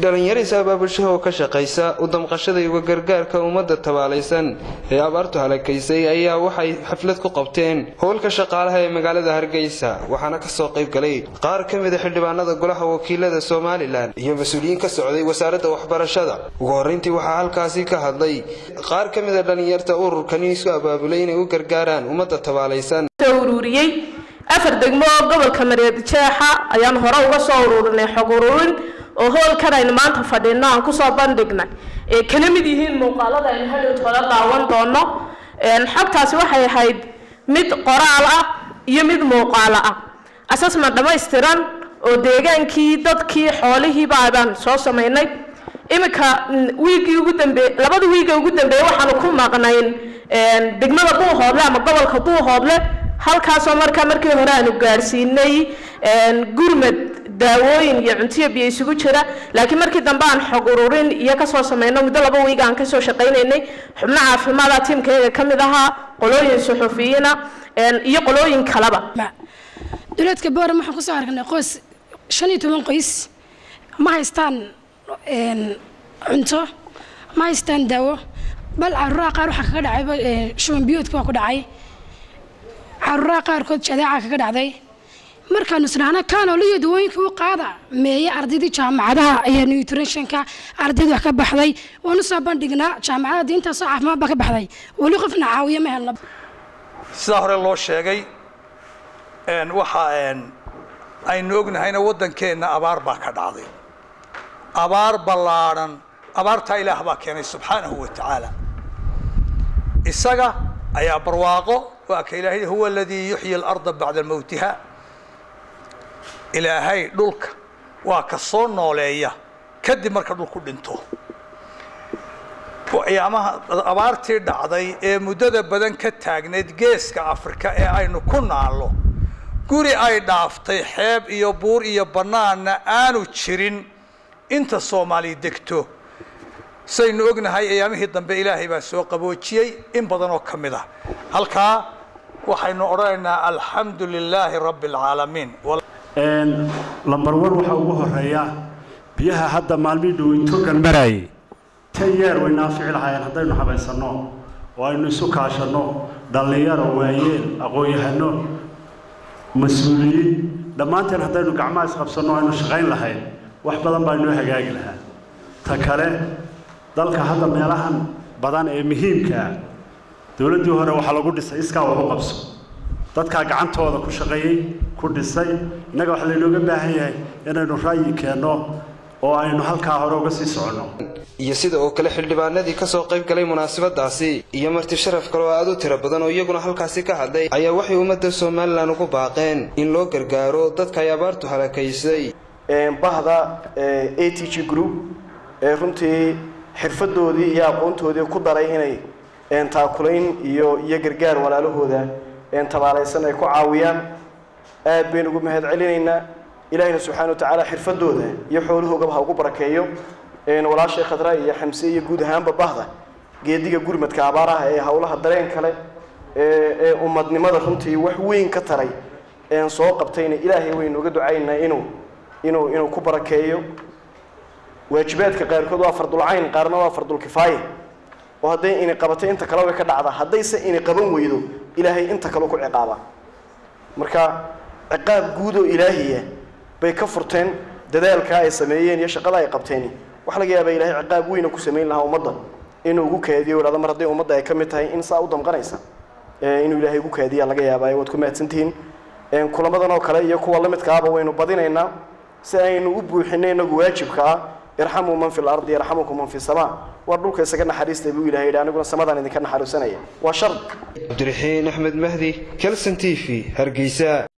dhallinyariis abaabulshaha oo ka shaqaysa u damqashada iyo gargaarka ummadda tabaalaysan ee abaartu halakaysay ayaa waxay xaflad ku qabteen howlka shaqaalaha ee magaalada hargeysa waxaana kasoo qayb galay qaar ka mida xildhibaanada golaha wakiilada somalilan iyo mas-uuliyiin ka socday wasaaradda waxbarashada ugu horrayntii waxaa halkaasi ka hadlay qaar ka mida dhallinyarta ururkani isu abaabulay inay u gargaaraan ummadda tabaalaysan ururiyey afar degmo oo gobolka mareed jeexa ayaan hore uga soo ururinay xog ururin oo hoolkan aynu maanta fadhino aan kusoo bandhignay ee kala mid yihiin muuqaalada aynu hadhowt hore daawan doono xogtaasi waxay ahayd mid qoraal ah iyo mid muuqaalo ah assessment dhammaystiran oo deegaankii dadkii xoolihiiba baan soo samaynay iminka wiigii ugu dambe labada wiiga ugu dambeeyey waxaanu ku maqnayn degmada buuhoodle ama gobolka buuhoodle halkaasoo markaa markii hore aanu gaadhsiinay gurmad daawooyin iyo cuntiyo biyo isugu jira laakiin markii dambe aan xog ururin iyo kasoo sameyno muddo laba wiig aan kasoo shaqaynaynay xubno caafimaada tiimkayga ka mid ahaa qolooyin suxufiyiina iyo qolooyin kaleba duleedka booram waxaan kusoo aragnay qoys shan iyo toban qoys ma haystaan cunto ma haystaan daawo bal caruuraha qaar waxaa kaga dhacay shuban biyoodka waa ku dhacay caruuraha qaarkood jadeeca kaga dhacday markaanu isdhahna kaanoliyo dawooyinka u qaada meeye ardaydii jaamacadaha ayaa nutritionka ardayda wax ka baxday waanu soo bandhignaa jaamacada diintaasoo caafimaad baa ka baxday weli qofna caawiya ma helna sidaa hore loo sheegay waxa aynu ognahayna waddankeenna abaar baa ka dhacday abaar ballaadhan abaartaa ilaah baa keenay subxaanahu wa tacaala isaga ayaa barwaaqo waa ka ilaahay huwa aladii yuxyi alarda bacda mowtiha ilaahay dhulka waa ka soo nooleeya kadib marka dhulku dhinto ayaamaha abaartii dhacday ee muddada badan ka taagnayd geeska afrika ee aynu ku naallo guri ay dhaaftay xeeb iyo buur iyo bannaanna aanu jirin inta soomaali degto saynu ognahay ayaamihii dambe ilaahay baa soo qaboojiyey in badan oo ka mid ah halkaa waxaynu odhanaynaa alxamdu lilaahi rabbi alcaalamiin lambar wan waxaa ugu horeeya biyaha hadda maalmihii dhowintogan maraayay tan yeer way naafici lahaayeen haddaynu habaysanno oo aynu isu kaashanno dhallinyaro waayeel aqoon-yahano mas-uuliyiin dhammaanteen haddaynu gacmaha isqabsanno aynu shaqayn lahayn wax badan baa inoo hagaagi lahaa ta kale dalka hadda meelahan badan ee muhiimkaa dowladdii hore waxaa lagu dhisay iskaa wax u qabso dadkaa gacantooda ku shaqeeyey ku dhisay innaga waxaa laynooga baahan yahay inaynu ra'yi keenno oo aynu halkaa hore uga sii soconno iyo sida oo kale xildhibaanadii kasoo qayb galay munaasabadaasi iyo marti sharaf kale oo aad u tiro badan oo iyaguna halkaasi ka hadlay ayaa waxay ummadda somalilan ugu baaqeen in loo gargaaro dadka ay abaartu halakaysay bahda a t g group ee runtii xirfadoodii iyo aqoontoodii ku daray inay taakulayn iyo iyo gargaar walaalahooda tabaalaysan ay ku caawiyaan aad baynu ugu mahad celinaynaa ilaahayna subxana wa tacaala xirfadooda iyo xoolahoogaba ha ugu barakeeyo walaashay khadra iyo xamse iyo guud ahaanba bahda geediga gurmadka abaaraha ee howlaha dareen kale ee ummadnimada runtii wax weyn ka taray soo qabtayna ilaahay waynu uga ducaynaynaa inuu inuu inuu ku barakeeyo waajibaadka qaarkood waa fardulcayn qaarna waa fardulkifaaya oo hadday ini qabatay inta kale way ka dhacdaa haddayse ini qaban weydo ilaahay inta kale ku ciqaaba marka ciqaab guud oo ilaahiya bay ka furteen dadaalkaa ay sameeyeen iyo shaqada ay qabteen waxa laga yaabaa ilahay ciqaab weyna ku samayn lahaa ummadda inuu ugu kaadiyo idhahdo mar hadday ummadda ay ka mid tahay in saa u damqanaysa inuu ilaahay ugu kaadiya laga yaabaayo waad ku mahadsantihiin kulamadan oo kale iyo kuwa lamidkaaba waynu badinaynaa si aynu u buuxinay inagu waajibka ah irxamuu man fi lardi yarxamukum man fi samaa war dhulka isaga naxariista buu ilahay yidhi aniguna samadaan idinka naxariisanaya waa shard cabdiraxiin axmed mahdi kelson t v hargeysa